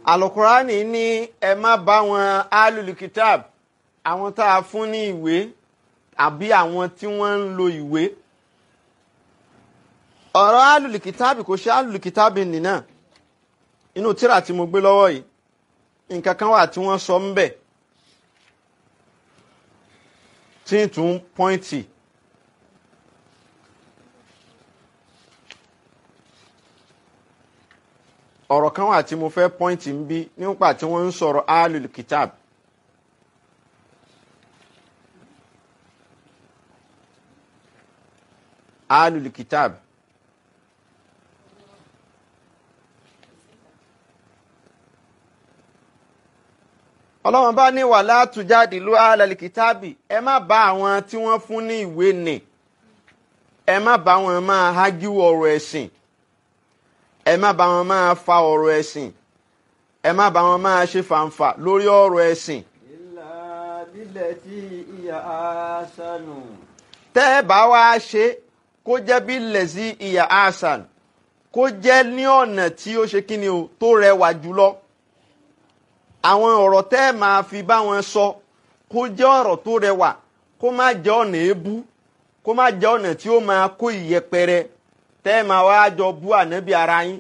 alukurani ní ẹ má bá wọn alulikitab àwọn tá a fún ní ìwé àbí àwọn tí wọ́n ń lo ìwé ọ̀rọ̀ alulikitabi kò ṣe alulikitabi nìna inú tíra tí mo gbé lọ́wọ́ yìí nǹkan kan wà tí wọ́n sọ ń bẹ̀ tí ń tún pọ́ìntì ọ̀rọ̀ kan wà tí mo fẹ́ pọ́ìntì ń bí nípa tí wọ́n ń sọ̀rọ̀ alulikitab alulikitab. ọlọ́wọ́n bá ní wà látújáde ló alàlìkítàbì ẹ má bá àwọn tí wọ́n fún ní ìwé nì ẹ má bá wọn máa hágíwò ọ̀rọ̀ ẹ̀sìn ẹ má bá wọn máa fa ọ̀rọ̀ ẹ̀sìn ẹ má bá wọn máa ṣe fàǹfà lórí ọ̀rọ̀ ẹ̀sìn. ìlà bílẹ̀ tí ìyá àṣànù. tẹ́ ẹ bá wá ṣe kó jẹ́ bí lẹ̀sí ìyá àṣàn kó jẹ́ ní ọ̀nà tí ó ṣe kí ni o tó rẹwà jùlọ àwọn ọ̀rọ̀ tẹ́ ẹ máa fi bá wọn sọ kó jẹ́ ọ̀rọ̀ tó rẹwà kó má jẹ́ ọ̀nà èébú kó má jẹ́ ọ̀nà tí ó máa kó ìyẹpẹrẹ tẹ́ ẹ máa wá jọ bú ànábì ara yín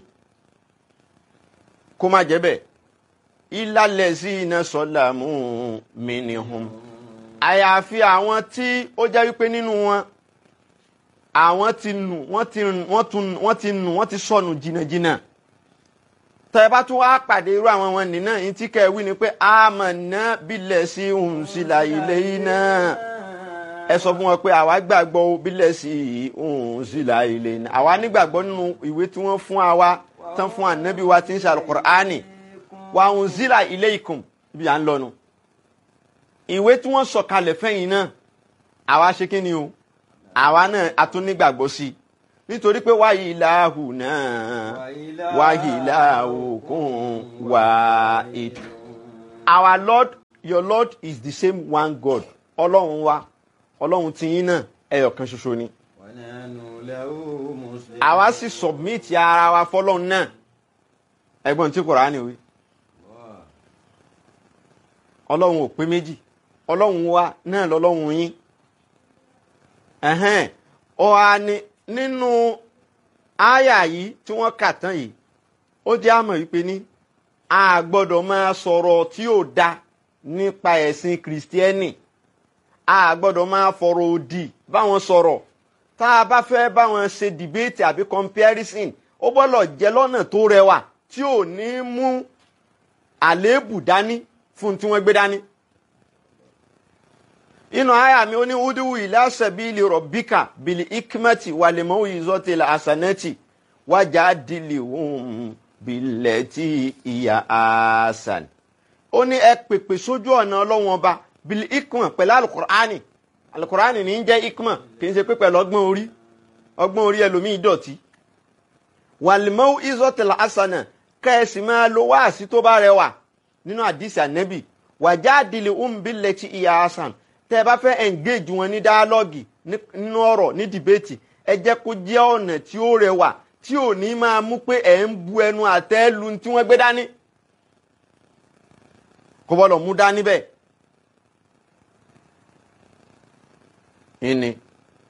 kó má jẹ́ bẹ́ẹ̀ ìlàlẹ̀ sí iná sọ́là mú mi nìhun àyàfi àwọn tí ó jẹ́ wípé nínú wọn àwọn ti nù wọ́n ti wọ́n ti nù wọ́n ti sọnù jìnnàjìnnà tẹ bá tún wá pàdé irú àwọn wọn nìyí náà tí kẹ wí ni pé àmọ̀nà bílẹ̀ sí òun sí la ilé yìí náà ẹ sọ fún wọn pé àwa gbàgbọ́ bílẹ̀ sí òun sí la ilé yìí náà àwa nígbàgbọ́ nínú ìwé tí wọ́n fún wa tán fún ànábì wa tí ń ṣe alukur'ani wa òun sí la ilé ikùn bí à ń lọnu ìwé tí wọ́n sọ kalẹ̀ fẹ́yìn náà àwa ṣe kí ni o àwa náà a tún nígbàgbọ́ sí i nítorí pé wáyé ìlàhù náà wáyé ìlàhù kún wá ètò. our lord your lord is the same one god ọlọ́run wa ọlọ́run tiyín náà ẹyọ kan ṣoṣo ni. àwa sì submit ara wa fọlọ́run náà ẹgbọ́n tí Kùránì wí. ọlọ́run ò pé méjì ọlọ́run wa náà lọ́lọ́run yín. ọ̀hà ni nínú àyà yìí tí wọ́n kà tán yìí ó jẹ́ àmọ̀ wípé ní a gbọ́dọ̀ máa sọ̀rọ̀ tí ò da nípa ẹ̀sìn kìrìsìtẹ́nì a gbọ́dọ̀ máa fọ̀rọ̀ òdì báwọn sọ̀rọ̀ tá a bá fẹ́ báwọn ṣe dìbéètì àbí comparison ó gbọ́dọ̀ jẹ́ lọ́nà tó rẹwà tí ò ní mú àléébù dání fún tí wọ́n gbé dání inú àyà mi ó ní udiwu ila sabili rabbika bil ikmati wal mawizati al hasanati wajadilhum billati hiya asan. ó ní ẹ pèpè sójú ọ̀nà ọlọ́wọ́n ọba bil ikma pẹ̀lú alukur'ani alukur'ani ní í jẹ́ ikma kì í ṣe pé pẹ̀lú ọgbọ́n orí ọgbọ́n orí ẹlòmíì dọ̀tí. wal mawizati al hasana kẹ́ẹ̀sì máa lo wáàsí tó bá rẹwà nínú àdìsí ànẹ́bì wajadilhum billati hiya asan tẹ́ ẹ bá fẹ́ engage wọn ní dialogue nínú ọ̀rọ̀ ní debate ẹ jẹ́ kó jẹ́ ọ̀nà tí ó rẹwà tí ò ní máa mú pé ẹ̀ ń bu ẹnu àtẹ́ lu tí wọ́n gbé dání kò bọ́dọ̀ mú dání bẹ́ẹ̀. ìní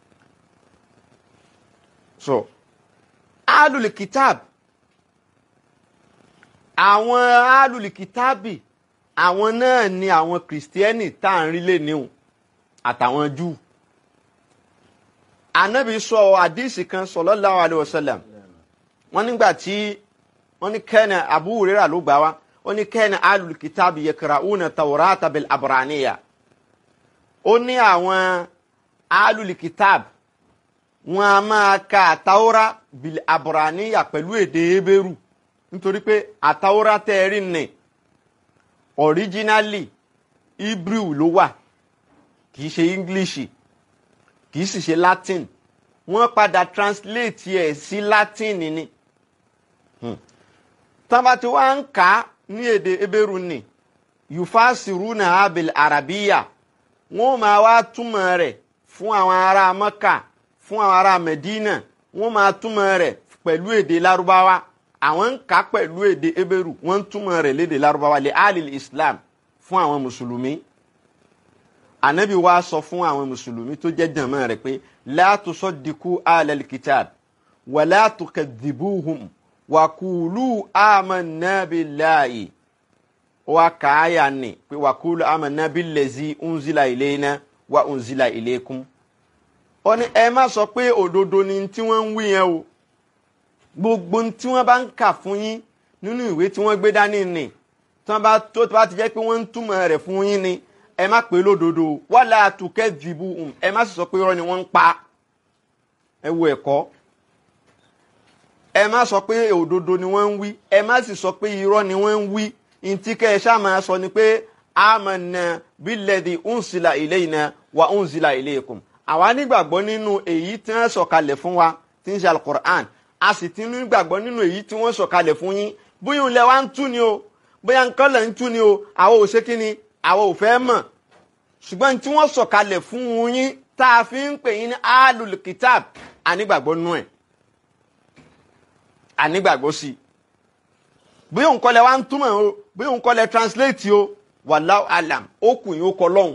so alùlù kìtàb àwọn alùlù kìtàbì àwọn náà ni àwọn kìrìsìtẹ́nì tá à ń rí lé níhùn àtàwọn júù anabi sọ àdìsí kan sallallahu alaihi wasallam wọn nígbà tí wọn ní kẹ́nà Abu Hurairah ló gbà wá ó ní kẹ́nà alul kitabi yakra'una tawrata bil abraniya ó ní àwọn alul kitab wọn a máa ka àtàwọ́rá bil abraniya pẹ̀lú èdè ebéèrú nítorí pé àtàwọ́rá tẹ́ẹ̀rí nì originally hebrew ló wà kì í ṣe english kì í sì ṣe latin wọ́n padà translate ẹ̀ sí latin ni tọ́ba tí wọ́n ń kà á ní èdè ebéru ni yufasiruna abil arabiya wọ́n máa wá túmọ̀ rẹ̀ fún àwọn ará maka fún àwọn ará medina wọ́n máa túmọ̀ rẹ̀ pẹ̀lú èdè larubawa àwọn ń kà pẹ̀lú èdè ebéru wọ́n ń túmọ̀ rẹ̀ lédè lárúbáwá lè alil islam fún àwọn mùsùlùmí anabi wa sọ fún àwọn mùsùlùmí tó jẹ́ jàmá rẹ̀ pé la tusaddiqu alal kitab wa la tukadhibuhum wa qulu amanna billahi wa kaaya ni pé wa qulu amanna billazi unzila ilayna wa unzila ilaykum ó ní ẹ má sọ pé òdodo ni tí wọ́n ń wí yẹn o gbogbo tí wọ́n bá ń kà fún yín nínú ìwé tí wọ́n gbé dání ni tí wọ́n bá tó bá ti jẹ́ pé wọ́n ń túmọ̀ rẹ̀ fún yín ni ẹ má pè lódodo wala tukadhibuhum ẹ má sì sọ pé irọ́ ni wọ́n ń pa ẹ wo ẹ̀kọ́ ẹ má sọ pé òdodo ni wọ́n ń wí ẹ má sì sọ pé irọ́ ni wọ́n ń wí ntí kẹ́ ẹ ṣáà máa sọ ni pé amanna billadhi unsila ilayna wa unsila ilaykum àwa nígbàgbọ́ nínú èyí tí wọ́n sọ̀kalẹ̀ fún wa tí ń ṣe alukur'an a sì ti nígbàgbọ́ nínú èyí tí wọ́n sọ̀kalẹ̀ fún yín bóyá òun lẹ wá ń tú ni o bóyá nǹkan lẹ̀ ń tú ni o àwa ò ṣe kí ni àwa ò fẹ́ mọ̀ ṣùgbọ́n tí wọ́n sọ̀kalẹ̀ fún yín tá a fi ń pè yín ní alul kitab ànígbàgbọ́ nú ẹ̀ ànígbàgbọ́ sí i bóyá òun kọ́ lẹ wá ń túmọ̀ o bóyá òun kọ́ lẹ translate o wallahu alam ó kù yín ó kọ lọ́hùn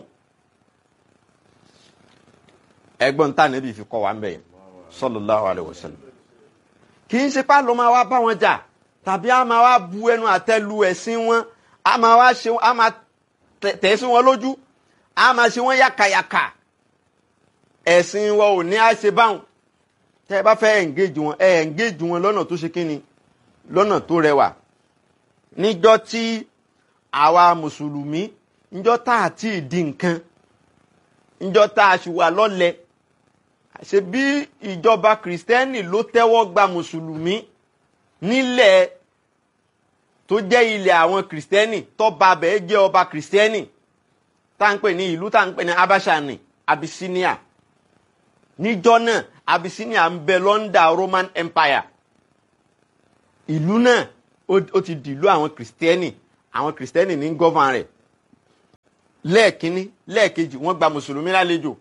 ẹgbọ́n tá níbi fi kọ́ wa ń bẹ̀ yẹn sallallahu alaihi wasallam kì í ṣe pá ló máa wá bá wọn jà tàbí a máa wá bu ẹnu àtẹ́lu ẹ̀sìn wọn a máa wá ṣe a máa tẹ̀ sí wọn lójú a máa ṣe wọn yàkàyàkà ẹ̀sìn wọn ò ní á ṣe báwọn tẹ́ ẹ bá fẹ́ engage wọn ẹ engage wọn lọ́nà tó ṣe kíni lọ́nà tó rẹwà níjọ́ tí àwa mùsùlùmí níjọ́ tá a ti di nǹkan níjọ́ tá a sì wà lọ́lẹ̀ ṣe bí ìjọba kìrìsìtẹ́nì ló tẹ́wọ́ gba mùsùlùmí nílẹ̀ tó jẹ́ ilẹ̀ àwọn kìrìsìtẹ́nì tọ́ba abẹ́ jẹ́ ọba kìrìsìtẹ́nì tá à ń pè ní ìlú tá à ń pè ní abashani abyssinia níjọ́ náà abyssinia ń bẹ lọ́ndà roman empire ìlú náà ó ti dìlú àwọn kìrìsìtẹ́nì àwọn kìrìsìtẹ́nì ní gọ́van rẹ̀ lẹ́ẹ̀kínní lẹ́ẹ̀kejì wọ́n gba mùsùlùmí lálejò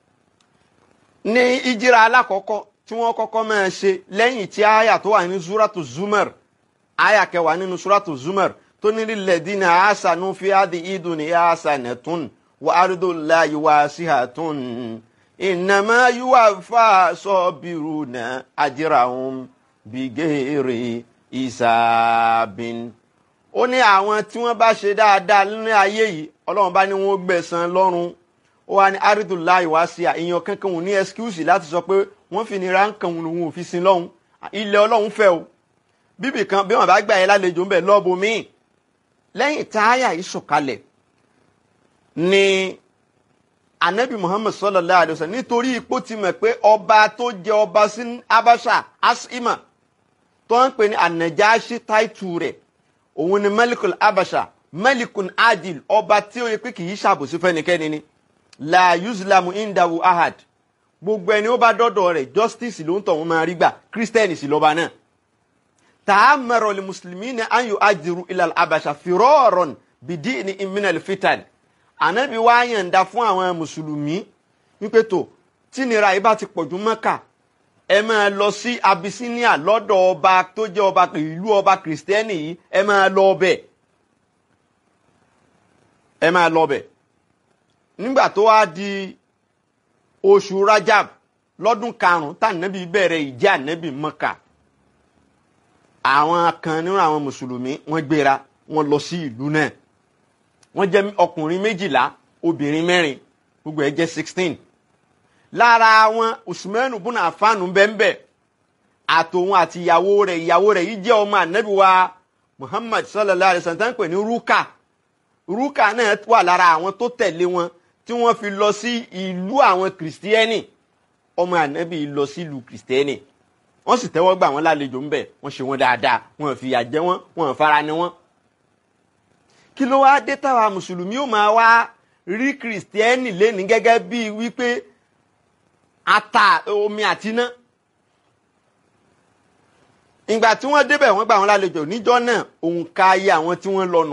ní ìjìrà alákọ̀ọ́kọ́ tí wọ́n kọ́kọ́ máa ṣe lẹ́yìn tí àyà tó wà ní suratu zumar àyà kẹwàá nínú suratu zumar tó ní lilladina ahsanu fi hadhihi dunya hasanatun wa ardullahi wasi'atun innama yuwaffa sabiruna ajrahum bighairi hisabin ó ní àwọn tí wọ́n bá ṣe dáadáa nínú ayé yìí ọlọ́run bá ní wọ́n gbẹ̀san lọ́run ó wá ní aridulayi wá sí àìyàn kankan òun ní ẹskúùsì láti sọ pé wọ́n fi nira ń kan òun òfin sin lọ́hùn ilẹ̀ ọlọ́run fẹ́ o bíbì kan bí wọ́n bá gbà yẹn lálejò ń bẹ̀ lọ́ọ̀bù míì lẹ́yìn táyà yìí sọ̀kalẹ̀ ni anabi muhammad sallallahu alayhi wa sallam nítorí ipò ti mọ̀ pé ọba tó jẹ ọba sí abasha asima tó ń pè ní anajashi táìtù rẹ̀ òun ni malikul abasha malikun adil ọba tí ó yẹ pé kì í ṣàbòsí fẹ́nikẹ́ni ni la yuzlamu indahu ahad gbogbo ẹni ó bá dọ́dọ̀ rẹ̀ justice ló ń tọ̀ wọ́n máa rí gbà christian sì lọ́ba náà ta'amara li muslimina an yu'ajiru ila al-abasha firaran bidini min al-fitan ànábi wá yànda fún àwọn mùsùlùmí wípé tó tí nira yìí bá ti pọ̀jù mọ́kà ẹ máa lọ sí abyssinia lọ́dọ̀ ọba tó jẹ́ ọba ìlú ọba kìrìsìtẹ́nì yìí ẹ máa lọ ọbẹ̀ ẹ máa lọ ọbẹ̀ nígbà tó wá di oṣù rajab lọ́dún karùn-ún tànàbí bẹ̀rẹ̀ ìjà ànábì mọ́kà àwọn kan nínú àwọn mùsùlùmí wọ́n gbéra wọ́n lọ sí ìlú náà wọ́n jẹ́ ọkùnrin méjìlá obìnrin mẹ́rin gbogbo ẹ̀ jẹ́ sixteen lára wọn usmanu bùnà àfáànù bẹ́ẹ̀nbẹ́ẹ̀ àtòun àti ìyàwó rẹ̀ ìyàwó rẹ̀ yìí jẹ́ ọmọ ànábì wa muhammad sallallahu alayhi wa sallam pè ní rúkà rúkà náà wà lára àwọn tó tẹ̀lé wọn tí wọ́n fi lọ sí ìlú àwọn kìrìsìtẹ́nì ọmọ ànábì lọ sí ìlú kìrìsìtẹ́nì wọ́n sì tẹ́wọ́ gbà wọ́n lálejò ńbẹ̀ wọ́n ṣe wọ́n dáadáa wọ́n fìyà jẹ wọ́n wọ́n fara ni wọ́n. kí ló wá dé táwa mùsùlùmí ó máa wá rí kìrìsìtẹ́nì lẹ́ni gẹ́gẹ́ bíi wípé ata omi àtiná. ìgbà tí wọ́n débẹ̀ wọ́n gbà wọ́n lálejò níjọ́ náà òǹkà ayé àwọn tí wọ́n lọ́nu.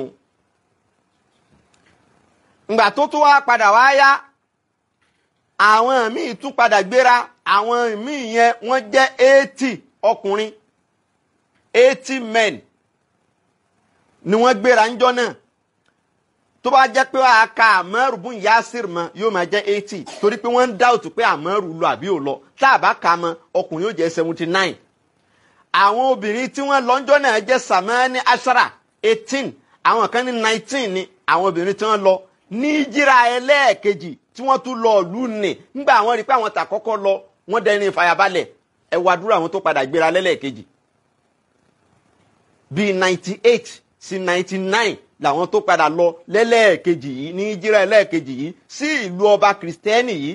ìgbà tó tó wá padà wá yá àwọn míì tún padà gbéra àwọn míì yẹn wọ́n jẹ́ eighty ọkùnrin eighty men ni wọ́n gbéra ńjọ́ náà tó bá jẹ́ pé wàá ka àmọ́rù bún yasir mọ́ yóò máa jẹ́ eighty torí pé wọ́n ń dáòtù pé àmọ́rù lọ àbí ò lọ tá a bá ka mọ́ ọkùnrin yóò jẹ́ seventy nine àwọn obìnrin tí wọ́n lọ́njọ́ náà jẹ́ samani ashara eighteen àwọn kan ní nineteen ni àwọn obìnrin tí wọ́n lọ ní jíra ẹlẹ́ẹ̀kejì tí wọ́n tún lọ ìlú nì nígbà àwọn rí pé àwọn tà kọ́kọ́ lọ wọ́n dẹni ìfàyàbalẹ̀ ẹ wá dúró àwọn tó padà gbéra lẹ́lẹ́ẹ̀kejì bíi ninety eight sí ninety nine làwọn tó padà lọ lẹ́lẹ́ẹ̀kejì yìí ní jíra ẹlẹ́ẹ̀kejì yìí sí ìlú ọba kìrìsìtẹ́nì yìí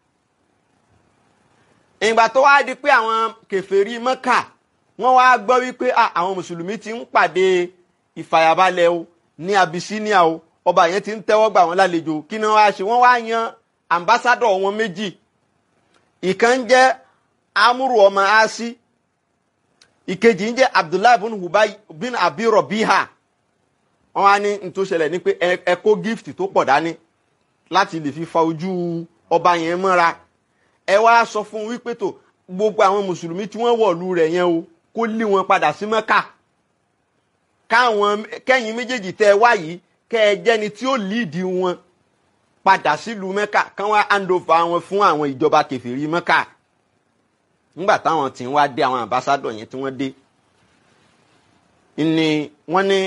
ìgbà tó wá di pé àwọn kèfèrí mọ́kà wọ́n wá gbọ́ wípé àwọn mùsùlùmí ti ń pàdé ìfàyàbalẹ̀ o ní Abyssinia o ọba yẹn ti ń tẹ́wọ́ gbà wọ́n lálejò kí ni wọ́n á ṣe wọ́n wá yan ambassadọ̀ wọn méjì ìkan jẹ́ amúrù ọmọ asi ìkejì ń jẹ́ Abdullahi bin Hubay bin Abi Rabiha wọ́n wá ní n tó ṣẹlẹ̀ ní pé ẹ kó gift tó pọ̀ dání láti lè fi fa ojú ọba yẹn mọ́ra ẹ wá sọ fún wípé tó gbogbo àwọn mùsùlùmí tí wọ́n wọ̀lú rẹ̀ yẹn o kó lé wọn padà sí Mẹ́kà káwọn kẹ́yìn méjèèjì tẹ́ ẹ wá yìí kẹ́ ẹ jẹ́ni tí ó líìdì wọn padà sílùú Mẹ́kà káwọn handover wọn fún àwọn ìjọba kẹfìrí Mẹ́kà nígbà táwọn tí ń wá dé àwọn ambassadọ̀ yẹn tí wọ́n dé ni wọ́n ní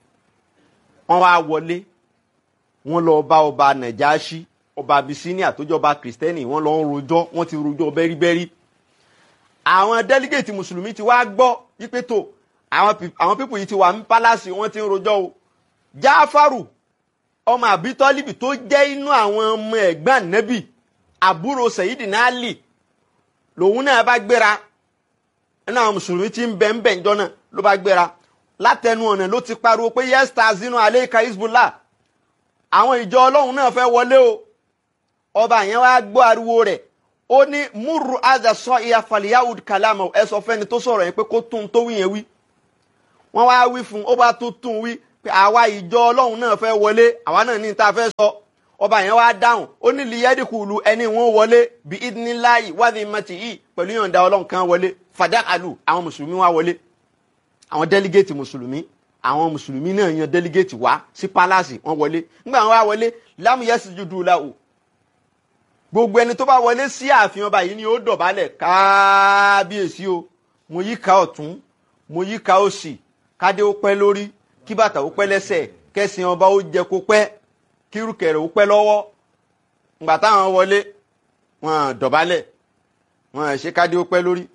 wọ́n wá wọlé wọ́n lọ bá ọba Nàjáṣí ọba Abyssinia tó jọba kìrìsìtẹ́nì wọ́n lọ ń rojọ́ wọ́n ti rojọ́ bẹ́ríbẹ́rí àwọn délígéètì mùsùlùmí ti wá gbọ́ wípé tó àwọn pípù yìí ti wà ní pálásì wọ́n ti ń rojọ́ o jáfàrù ọmọ àbítọ́líbì tó jẹ́ inú àwọn ọmọ ẹ̀gbọ́n nẹ́bì àbúrò Sayyidina Ali lòun náà bá gbéra nínú àwọn mùsùlùmí tí ń bẹ ń bẹ ńjọ́ náà ló bá gbéra látẹnu ọ̀nà ló ti pariwo pé yẹ́sítà zinu aleika Hizbullah àwọn ìjọ ọlọ́run náà fẹ́ wọlé o ọba yẹn wá gbọ́ ariwo rẹ̀ ó ní múrù àdà sọ ìyá faliyahud kalama ẹ sọ fẹ́ni tó sọ̀rọ̀ yẹn pé kó tún tó wí yẹn wí wọ́n wá wí fún un ó bá tó tún wí pé àwa ìjọ ọlọ́run náà fẹ́ wọlé àwa náà ní ta fẹ́ sọ ọba yẹn wá dáhùn ó ní liyadikulu ẹni wọn wọlé bí idinilayi wádìí mati yìí pẹ̀lú yọ̀ǹda ọlọ́run kan wọlé fadakalu àwọn mùsùlùmí wá wọlé àwọn délígéètì mùsùlùmí àwọn mùsùlùmí náà yan délígéètì wá sí pálásì wọn wọlé nígbà wọn wá wọlé lámúyẹsì jùdú làwù gbogbo ẹni tó bá wọlé sí ààfin ọba yìí ni ó dọ̀bálẹ̀ kábíyèsí o mo yí ká ọ̀tún mo yí ká òsì kádé ó pẹ́ lórí kí bàtà ó pẹ́ lẹ́sẹ̀ kẹ́sìn ọba ó jẹ kó pẹ́ kírùkẹ̀rẹ̀ ó pẹ́ lọ́wọ́ ngbà táwọn wọlé wọn dọ̀bálẹ̀ wọn ṣe kádé ó pẹ́ lórí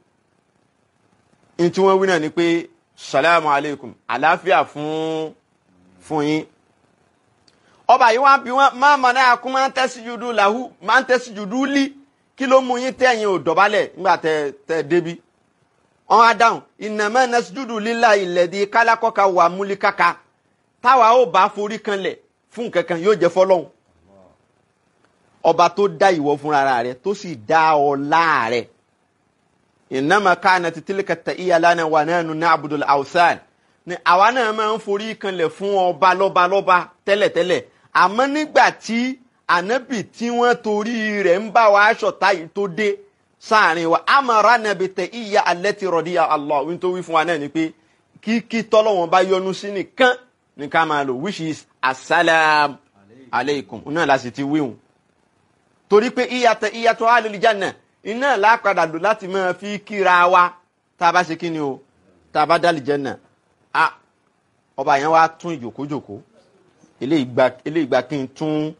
ní tí wọ́n wí náà ni pé salamu aleykum àlàáfíà fún fún yín ọba yìí wá bí wọn máa mọ náà kún máa ń tẹ́sí judu làhú máa ń tẹ́sí judu lí kí ló mú yín tẹ̀yìn ò dọ̀bálẹ̀ nígbà tẹ tẹ débi wọn á dáhùn ìnàmọ́ nẹ́sídùdù lílà ìlẹ̀dí kálákọ́ka wà múlíkàkà táwa ó bá forí kanlẹ̀ fún kankan yóò jẹ́ fọlọ́hún ọba tó dá ìwọ fúnra rẹ̀ tó sì dá ọlá rẹ̀ ìnàmọ́ káàna títílíkà tẹ̀ ìyá lánàá wà náà nù ní abudul awsan ni àwa náà máa ń forí kanlẹ̀ fún ọba lọ́ba lọ́ba tẹ́lẹ̀tẹ́lẹ̀ àmọ́ nígbà tí ànábì tí wọ́n torí rẹ̀ ń bá wa aṣọ táyì tó dé sáàrin wa amara nàbì tẹ ìyá alẹ́ ti rọ̀dí Allah wí tó wí fún wa náà ni pé kíkí tọ́lọ́wọ́n bá yọ́nú sí nìkan ní ká máa lò which is asalaam aleikum náà la sì ti wíhun torí pé ìyàtọ̀ ìyàtọ̀ alìlíjànà iná làápadà lò láti máa fi kíra wa tá a bá ṣe kí ni o tá a bá dálì jẹ́nà a ọba yẹn wá tún ìjòkójòkó eléyìí gba kí n tún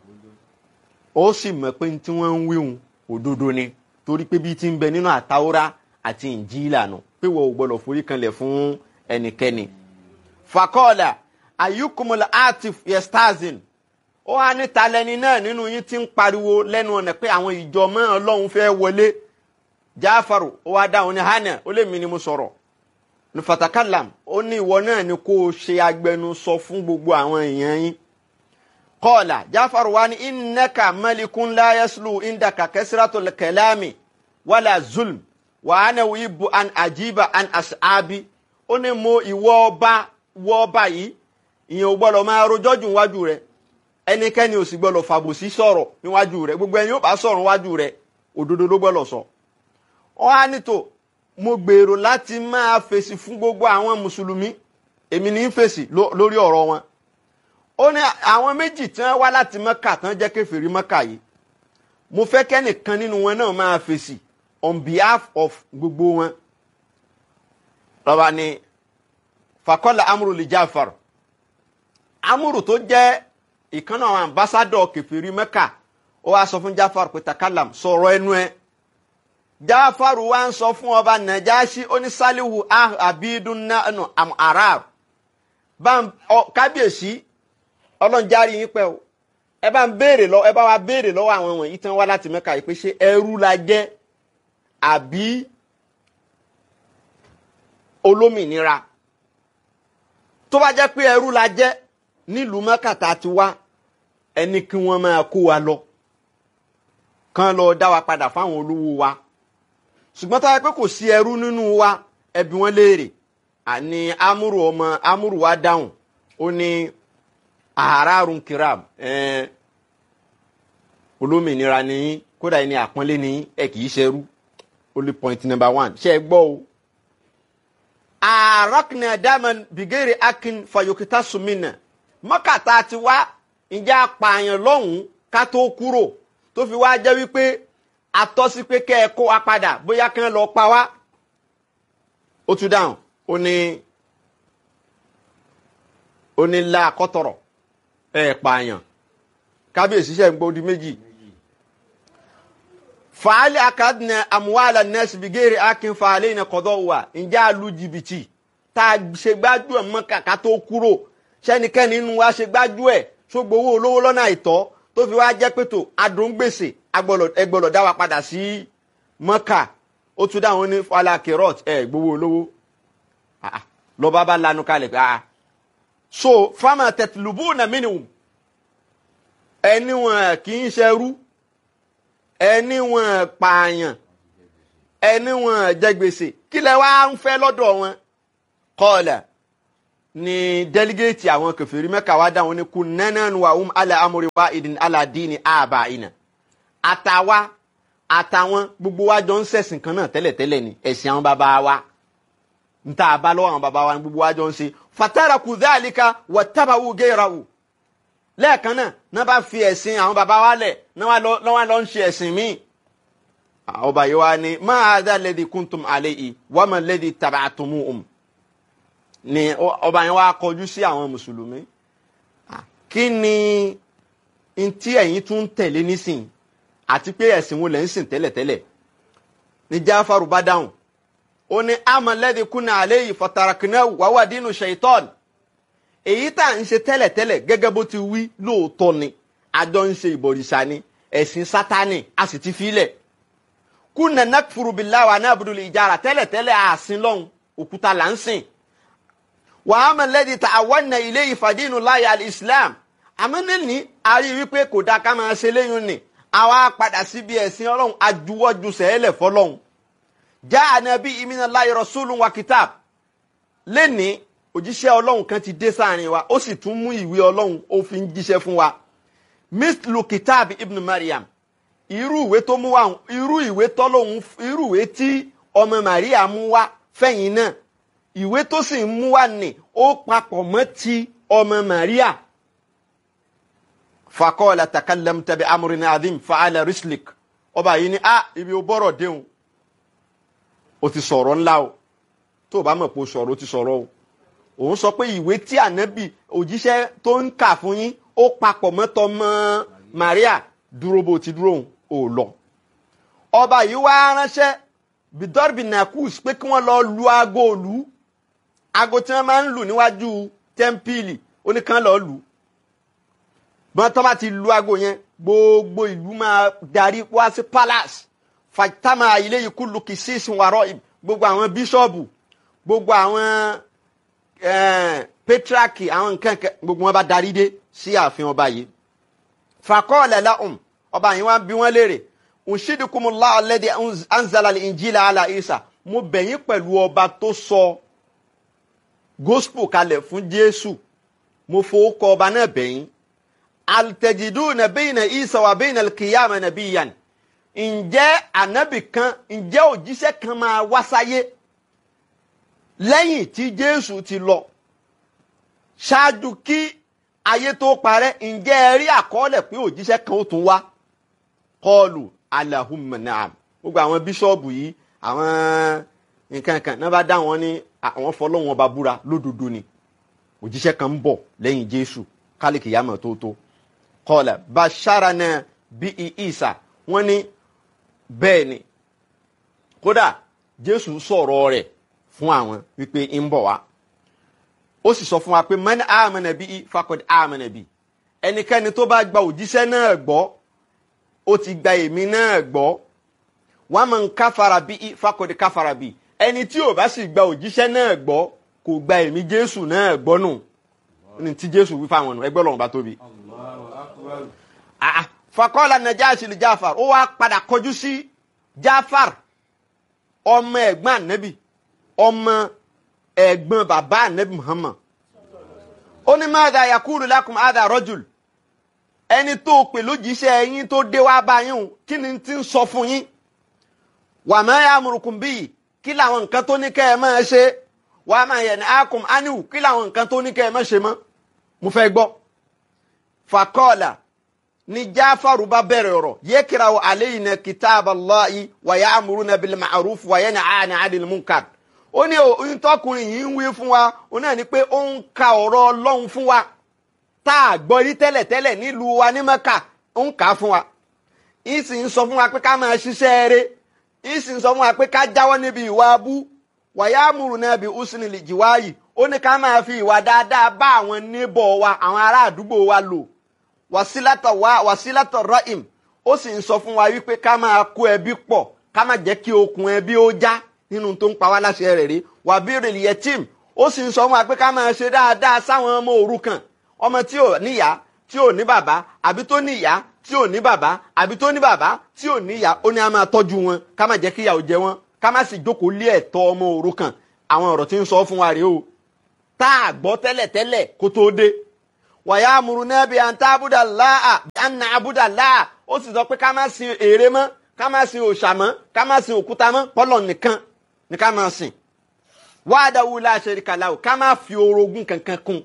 ó sì mọ̀ pé tí wọ́n ń wíhun òdodo ni torí pé bí ti ń bẹ nínú àtàwọ́rá àti ìnjílà nù pé wọ́n ò gbọ́dọ̀ forí kanlẹ̀ fún ẹnikẹ́ni. fakọ́ọ̀là ayukumula atif yestazin ó wá ní talẹ́ni náà nínú yín ti ń pariwo lẹ́nu ọ̀nà pé àwọn ìjọ mọ́ ọlọ́run fẹ́ wọlé jáfàrò ó wá dáhùn ní hànà ó lè mí ni mo sọ̀rọ̀ ní fatakalam ó ní ìwọ náà ni kó o ṣe agbẹnusọ fún gbogbo àwọn èèyàn yín kọ́ọ̀là jáfàrò wá ní innaka malikun la yaslu indaka kasratul kalami wala zulm wa ana uhibbu an ajiba an ashabi ó ní mo ìwọ ọba wọ ọba yìí ìyẹn ò gbọ́dọ̀ máa rojọ́ jù níwájú rẹ ẹnikẹ́ni ò sì gbọ́dọ̀ fàbòsí sọ̀rọ̀ níwájú rẹ gbogbo ẹni yóò bá sọ̀rọ̀ níwájú rẹ òdodo ló gbọ́dọ̀ sọ. wọ́n á ní tò mo gbèrò láti máa fèsì fún gbogbo àwọn mùsùlùmí èmi ní í fèsì ló- lórí ọ̀rọ̀ wọn ó ní àwọn méjì tí wọ́n wá láti mọ́kà tán jẹ́ kèfèrí mọ́kà yìí mo fẹ́ kẹ́nìkan nínú wọn náà máa fèsì on behalf of gbogbo wọn lọ́ba ni fakọ́lá amúrù lè jáfàrọ̀ amúrù tó jẹ́ ìkànnà àwọn ambassadọ̀ kẹfìrí mẹ́kà ó wá sọ fún jáfàrọ̀ pé takalam sọ̀rọ̀ ẹnu ẹ jáfàrọ̀ wá ń sọ fún ọba nàjáṣí onísàlìwù abidun nanu am arab bá ń ọ- kábíyèsí ọlọ́njárí yín pẹ́ o ẹ bá ń béèrè lọ ẹ bá wa béèrè lọ́wọ́ àwọn wọ̀nyí tán wá láti mẹ́kà yìí pé ṣé ẹrú la jẹ́ àbí olómìnira tó bá jẹ́ pé ẹrú la jẹ́ nílùú mẹ́kàtà ti wá ẹni kí wọ́n máa kó wa lọ kán lọ dá wa padà fáwọn olówó wa ṣùgbọ́n tó yẹ pé kò sí ẹrú nínú wa ẹbí wọn léèrè àní amúrù ọmọ amúrù wa dáhùn ó ní àárárùn kiram ẹ̀ẹ́n olómìnira ni yín kódà ẹni àpọ́nlé ni yín ẹ kì í ṣerú only point number one ṣe é gbọ́ o àrọ́kìnà dáman bìgẹ́rì akin fayokita sumina mọ́kàtà ti wá ǹjẹ́ apààyàn lọ́hùn-ún ká tó kúrò tó fi wá jẹ́ wípé atọ́sí pé kẹ́ ẹ kó wa padà bóyá kí wọ́n lọ pa wá. ó tún dáhùn ó ní ó ní la kọ́tọ̀rọ̀ ẹ pààyàn kábíyèsí ṣe ń gbọ́ di méjì. fàálì akadìnà àmúwàlà nẹ́ẹ̀sì bìgẹ́rì akin fàálì iná kọ́dọ̀ wà ǹjẹ́ àlù jìbìtì tá a ṣe gbájú ẹ̀ mọ́ kàkà tó kúrò sẹ́nikẹ́ni nínú wa ṣe gbájú ẹ̀ tó gbowó olówó lọ́nà àìtọ́ tó fi wá jẹ́ pẹ̀tò adóńgbèsè ẹgbọ́lọ̀ dá wa padà sí mọ́kà ó tún dáhùn ní falakirot ẹ̀ gbowó olówó Ah, ah, lọ́ba bá lanu kalẹ̀ pé ah so fama tẹ̀tìlúbù nà mínìwùm ẹni wọn kì í ṣerú ẹni wọn pààyàn ẹni wọn jẹ gbèsè kí lẹ wá ń fẹ́ lọ́dọ̀ wọn kọ́ọ̀lẹ̀ ni délégéètì àwọn kẹfìrí mẹ́ka wá dáhùn ní kú nẹ́nẹ́nu wa um ala amúri wa ìdìn ala dini àbá ìnà àtàwa àtàwọn gbogbo wa jọ ń ṣẹ̀sìn kan náà tẹ́lẹ̀tẹ́lẹ̀ ni ẹ̀sìn àwọn bàbá wa ń tà bá lọ́wọ́ àwọn bàbá wa ni gbogbo wa jọ ń ṣe fatara kù dáàlíkà wà tábàwù géèràwù lẹ́ẹ̀kan náà náà bá fi ẹ̀sìn àwọn bàbá wa lẹ̀ náà wá lọ ń ṣe ẹ̀sìn míì ọba yìí wá ní máa dá lẹ́dí kúntùm àlẹ́ yìí wọ́n mọ̀ lẹ́dí tàbátùmù um ni ọba yẹn wá kọjú sí àwọn mùsùlùmí kí ni ntí ẹ̀yin tún tẹ̀lé nísìn àti pé ẹ̀sìn wo lẹ̀ ń sìn tẹ́lẹ̀tẹ́lẹ̀ ní jáfàrú bá dáhùn ó ní amalẹ́dí kúnà àlẹ́ yìí fọ̀tàràkìnà wàwà dínú ṣèitọ́n èyí tá à ń ṣe tẹ́lẹ̀tẹ́lẹ̀ gẹ́gẹ́ bó ti wí lóòótọ́ ni àjọ ń ṣe ìbọ̀rìṣà ni ẹ̀sìn sátánì a sì ti filẹ̀ kúnà nàkfùrù bìláwà náà budul ìjára tẹ́lẹ̀tẹ́lẹ̀ àsìn lọ́hùn òkúta là ń sìn wàhámà lẹ́dí ta àwọn ilé ìfàdínú láyà islam àmọ́ níní a rí wípé kò dáa ká máa ṣe léyìn ni àwa padà síbi ẹ̀sìn ọlọ́run ajuwọ́jú sẹ́ẹ̀lẹ̀ fọlọ́run já ànábì ìmínà láyé rasulun wa kitab lẹ́ni òjíṣẹ́ ọlọ́run kan ti dé sáàrin wa ó sì tún mú ìwé ọlọ́run ó fi ń jíṣẹ́ fún wa mislu kitab ibn mariam irú ìwé tó mú wa irú ìwé tọ́lọ́hún irú ìwé tí ọmọ maria mú wá fẹ̀yìn náà ìwé tó sì ń mú wá ní ó papọ̀ mọ́ ti ọmọ maria fakọ́ọ̀lá takallam tàbí amúrin adim fa'ala rislik ọba yìí ni ah ibi ó bọ́rọ̀ déhùn ó ti sọ̀rọ̀ ńlá o tó o bá mọ̀ pé o sọ̀rọ̀ o ti sọ̀rọ̀ o òun sọ pé ìwé tí ànábì òjíṣẹ́ tó ń kà fún yín ó papọ̀ mọ́ tọmọ maria dúró bó ti dúró ò lọ ọba yìí wá ránṣẹ́ bidorbi nakus pé kí wọ́n lọ lu aago òlu aago tí wọ́n máa ń lù níwájú tẹ́ḿpìlì oníkan lọ́ọ́ lù bọ́n tó bá ti lu aago yẹn gbogbo ìlú máa darí wá sí palace fatama ilé yìí kúlù kì í sí ìsìnwárọ̀ gbogbo àwọn bíṣọ̀bù gbogbo àwọn pétraki àwọn nǹkan gbogbo wọn bá darí dé sí ààfin ọba yìí fakọ́ọ̀lẹ̀ lahum ọba yìí wọ́n bí wọ́n léèrè ǹṣídìkùmùlá alladhi anzala al-injila ala isa mo bẹ̀yìn pẹ̀lú ọba tó sọ gospel kalẹ̀ fún jésù mo fowó kọ ọba náà bẹ̀yìn altẹ̀jìdú na bayna isa wa bayna al-qiyama nabiyyan ǹjẹ́ ànábì kan ǹjẹ́ òjíṣẹ́ kan máa wá sáyé lẹ́yìn tí jésù ti lọ ṣáájú kí ayé tó parẹ́ ǹjẹ́ ẹ rí àkọọ́lẹ̀ pé òjíṣẹ́ kan ó tún wá kọlù alahumma naam gbogbo àwọn bíṣọ́ọ̀bù yìí àwọn nǹkan kan náà bá dá wọn ní àwọn fọlọ́wọn ọba búra lódodo ni òjíṣẹ́ kan ń bọ̀ lẹ́yìn jésù kálíkì yàmọ̀ tó tó kọlà basharana bí isa wọ́n ní bẹ́ẹ̀ ni kódà jésù sọ̀rọ̀ rẹ̀ fún àwọn wípé ń bọ̀ wá ó sì sọ fún wa pé man amana bí fakọ̀dé amana bí ẹnikẹ́ni tó bá gba òjíṣẹ́ náà gbọ́ ó ti gba èmi náà gbọ́ wọ́n máa ń káfara bí fakọ̀dé káfara bí ẹni tí ò bá sì gba òjíṣẹ́ náà gbọ́ kò gba èmi jésù náà gbọ́ nù ní tí jésù wí fáwọn nù ẹgbẹ́ ọlọ́run bá tóbi. Ah, fakọ́lá najashi li jafar ó wá padà kọjú sí jafar ọmọ ẹ̀gbọ́n ànábì ọmọ ẹ̀gbọ́n bàbá ànábì muhammad ó ní madha yakulu lakum hadha rajul ẹni tó pè lójíṣẹ́ yín tó dé wá bá yín o kí ni ti ń sọ fún yín wa ma ya'murukum bihi kí làwọn nǹkan tó ní kẹ́ ẹ máa ṣe wa ma yanhaakum anhu kí làwọn nǹkan tó ní kẹ́ ẹ máa ṣe mọ́ mo fẹ́ gbọ́ fakọ́ọ̀là ni jáfàrú bá bẹ̀rẹ̀ ọ̀rọ̀ yẹ́kìrà alayna kitab Allahi wa ya'muruna bil ma'ruf wa yanhana 'anil munkar ó ní oyún tọkùnrin yìí ń wí fún wa ó náà ní pé ó ń ka ọ̀rọ̀ ọlọ́run fún wa tá a gbọ́ rí tẹ́lẹ̀tẹ́lẹ̀ nílùú wa ní Mẹ́kà ó ń kà á fún wa ń sì ń sọ fún wa pé ká máa ṣiṣẹ́ eré ń sì ń sọ fún wa pé ká jáwọ́ níbi ìwà abú wa ya'muruna bi husnil jiwayi ó ní ká máa fi ìwà dáadáa bá àwọn níbọ̀ wa àwọn ará àdúgbò wa lò wàsílátọ̀ wá wàsílátọ̀ rọ́ìm ó sì ń sọ fún wa wípé ká máa kó ẹbí pọ̀ ká má jẹ́ kí okùn ẹbí ó já nínú tó ń pa wá láṣẹ rẹ̀ rí wàbírì yẹtìm ó sì ń sọ fún wa pé ká máa ṣe dáadáa sáwọn ọmọ òrukàn ọmọ tí ò níyá tí ò ní bàbá àbí tó ní ìyá tí ò ní bàbá àbí tó ní bàbá tí ò ní ìyá ó ní a máa tọ́jú wọn ká má jẹ́ kí ìyà ó jẹ wọn ká má sì jókòó lé ẹ̀tọ́ ọmọ òrukàn àwọn ọ̀rọ̀ tí ń sọ fún wa rèé o tá a gbọ́ tẹ́lẹ̀tẹ́lẹ̀ kó tó dé wàyà amúrúnà bíi àǹtàbùdà láà àǹnà àbùdà láà ó sì sọ pé ká má sin ère mọ́ ká má sin òòṣà mọ́ ká má sin òkúta mọ́ pọ́lọ̀ nìkan ni ká má sìn wàdàwù láṣẹrí kàláwù ká má fi orogún kankan kún.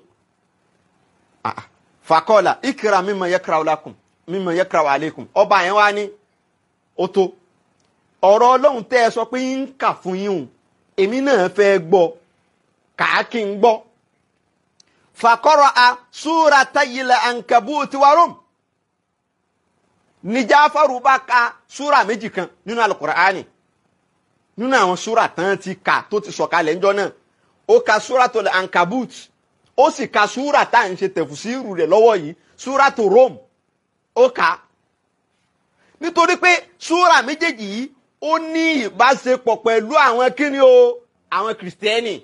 fàkọ́là ìkìrà mímọ yẹkìrà ọlákùn mímọ yẹkìrà wàlẹ́kùn ọba yẹn wá ní ó tó ọ̀rọ̀ ọlọ́run tẹ́ ẹ sọ pé ń kà fún yín o èmi náà fẹ́ gbọ́ kàá kí n gbọ́ fakọrọ a súra tayilẹ ankabuti warum ní Jáfárù bá ka súra méjì kan nínú alukur'ani nínú àwọn súra tán ti kà tó ti sọ̀kalẹ̀ ńjọ́ náà ó ka súra tó lẹ ankabut ó sì ka súra tá à ń ṣe tẹ̀fùsírù rẹ̀ lọ́wọ́ yìí súra tó Rom ó kà nítorí pé súra méjèèjì yìí ó ní ìbáṣepọ̀ pẹ̀lú àwọn kíni o àwọn kìrìsìtẹ́nì.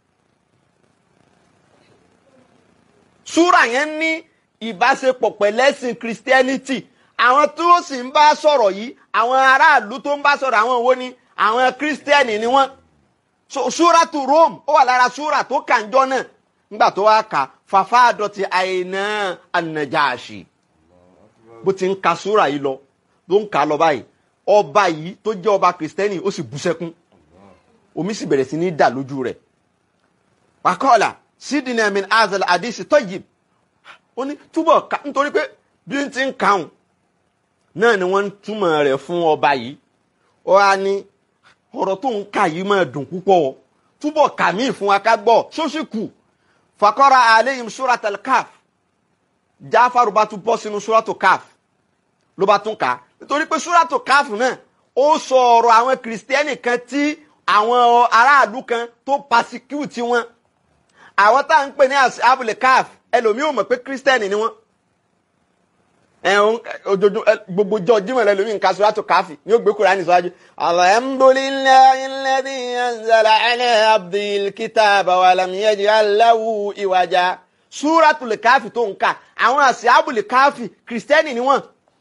súrà yẹn ní ìbáṣepọ̀ pẹ̀lẹ́sìn christianity àwọn tí ó sì ń bá sọ̀rọ̀ yìí àwọn aráàlú tó ń bá sọ̀rọ̀ àwọn wo ni àwọn kírísítẹ́nì ni wọ́n so súrà tu rome ó wà lára súrà tó kànjọ́ náà nígbà tó wá kà fàfà àdọ̀tí àìná ànàjáàṣì bó ti ń ka súrà yìí lọ tó ń kà lọ báyìí ọba yìí tó jẹ́ ọba kírísítẹ́nì ó sì bú sẹ́kún omi sì bẹ̀rẹ̀ sí ní dà lójú rẹ̀ wàkọ́ọ̀là sídìnnà min azal àdìsí tayyib ó ní túbọ̀ ká nítorí pé bí n ti ń kàún náà ni wọ́n ń túmọ̀ rẹ̀ fún ọba yìí ó wá ní ọ̀rọ̀ tó ń kà yìí máa dùn púpọ̀ túbọ̀ kà mí fún wa ká gbọ́ ṣóṣì kù fakọ́ra aleyhim suratul kaf jáfàrú bá tún bọ́ sínú suratul kaf ló bá tún kà á nítorí pé suratul kaf náà ó sọ ọ̀rọ̀ àwọn kìrìsìtẹ́nì kan tí àwọn aráàlú kan tó pasecute wọn àwọn tá à ń pè ní abúlé caf ẹlòmíì ò mọ̀ pé kírísítẹ́nì ni wọ́n ẹ̀hún ojoojúmọ́ gbogbo jọ jímọ̀ rẹ lómi nǹkan sọ́dọ̀ tó káfí ní ó gbé Kùránì síwájú. alhamdulillahi alladhi anzala ala abdil kitaba wa lam yaj'al lahu iwaja. súratul káfí tó ń kà àwọn àṣì abúlé káfí kírísítẹ́nì ni wọ́n.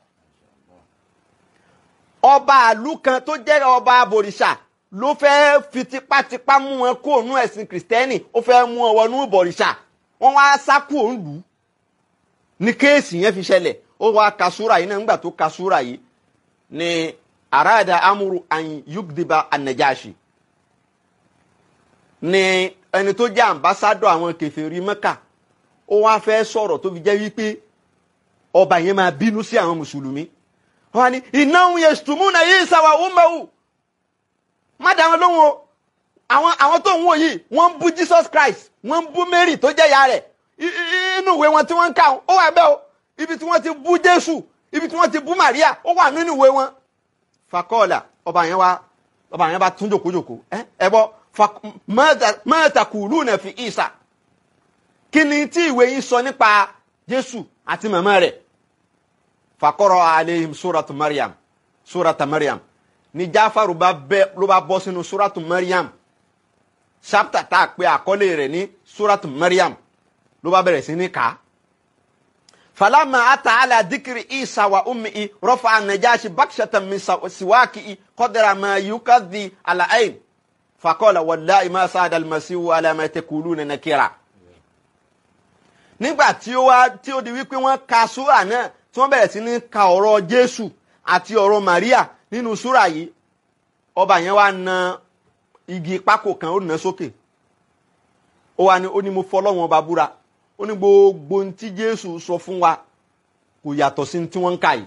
ọba àlú kan tó jẹ́ ọba abòrìṣà ló fẹ́ fi tipátipá mú wọn kó ònú ẹ̀sìn kìrìsìtẹ́nì ó fẹ́ mú wọn wọnú bọ̀rìṣà wọ́n wá sákò òǹlù ní kéèsì yẹn fi ṣẹlẹ̀ ó wá ka súra yìí náà nígbà tó ka súra yìí ni arada amuru an yugdiba anajashi ni ẹni tó jẹ́ ambassadọ àwọn kèfèrí Mẹ́kà ó wá fẹ́ sọ̀rọ̀ tó fi jẹ́ wípé ọba yẹn máa bínú sí àwọn mùsùlùmí wọ́n ní innahum yashtumuna Isa wa ummuhu má dá wọn lóhùn o àwọn àwọn tó ń wò yìí wọ́n ń bú Jesus Christ wọ́n ń bú Mary tó jẹ́ ìyá rẹ̀ I- i- inú ìwé wọn tí wọ́n ń kà ó wà bẹ́ẹ̀ o ibi tí wọ́n ti bú Jésù ibi tí wọ́n ti bú Maria ó wà nínú ìwé wọn. fakọ́ọ̀là ọba yẹn wá ọba yẹn bá tún jòkójòkó ẹ ẹ bọ fa- mata- ma taquluna fi Isa kí ni tí ìwé yín sọ nípa Jésù àti màmá rẹ̀ fakọ́rọ̀ aleihim suratu Maryam surata Maryam ni Jáfàrù bá bẹ́ ló bá bọ́ sínú suratu Maryam chapter tá a pè àkọlé rẹ̀ ní suratu Maryam ló bá bẹ̀rẹ̀ sí ní kà á. falama ata ala dikiri isa wa ummi rafa anajashi bakshatan min sa- siwaki qadra ma yukadhi ala ayn faqala wallahi ma saada almasihu ala ma taquluna nakira. nígbà tí ó wá tí ó di wípé wọ́n ka súrà náà tí wọ́n bẹ̀rẹ̀ sí ní ka ọ̀rọ̀ jésù àti ọ̀rọ̀ maria nínú súrà yìí ọba yẹn wá na igi pákó kan ó nà sókè ó wá ní ó ní mo fọlọ́wọ́n ọba búra ó ní gbogbo ohun tí jésù sọ fún wa kò yàtọ̀ sí ohun tí wọ́n ń kà yìí.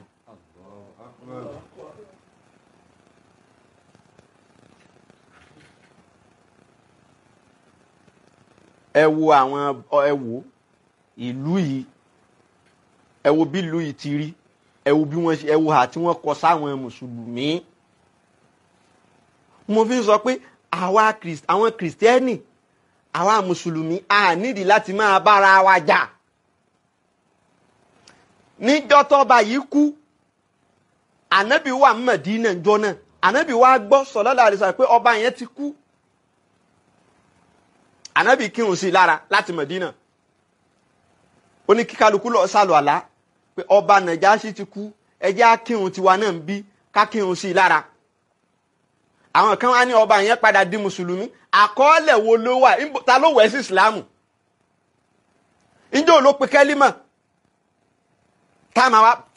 ẹ wo àwọn ẹ wo ìlú yìí ẹ wo bí ìlú yìí ti rí ẹ wo bí wọ́n ṣe ẹ wo hà tí wọ́n kọ sáwọn mùsùlùmí mo fi ń sọ pé àwa Krist- àwọn kìrìsìtẹ́nì àwa mùsùlùmí a nídìí láti máa bára wa jà níjọ́ tọ́ba yìí kú ànábì wà ní Mẹ̀dínà ńjọ́ náà ànábì wa gbọ́ sallallahu alaihi wasallam pé ọba yẹn ti kú ànábì kírun sí i lára láti Mẹ̀dínà ó ní kí kálukú lọ sálọ àlá pé ọba Nàjáṣì ti kú ẹ jẹ́ á kírun tiwa náà ń bí ká kírun sí i lára àwọn kan wá ní ọba yẹn padà di mùsùlùmí àkọọ́lẹ̀ wo ló wà Níbo- ta ló wẹ̀ sí ìsìlámù ǹjẹ́ ò ló pe kẹ́límà tá a máa wá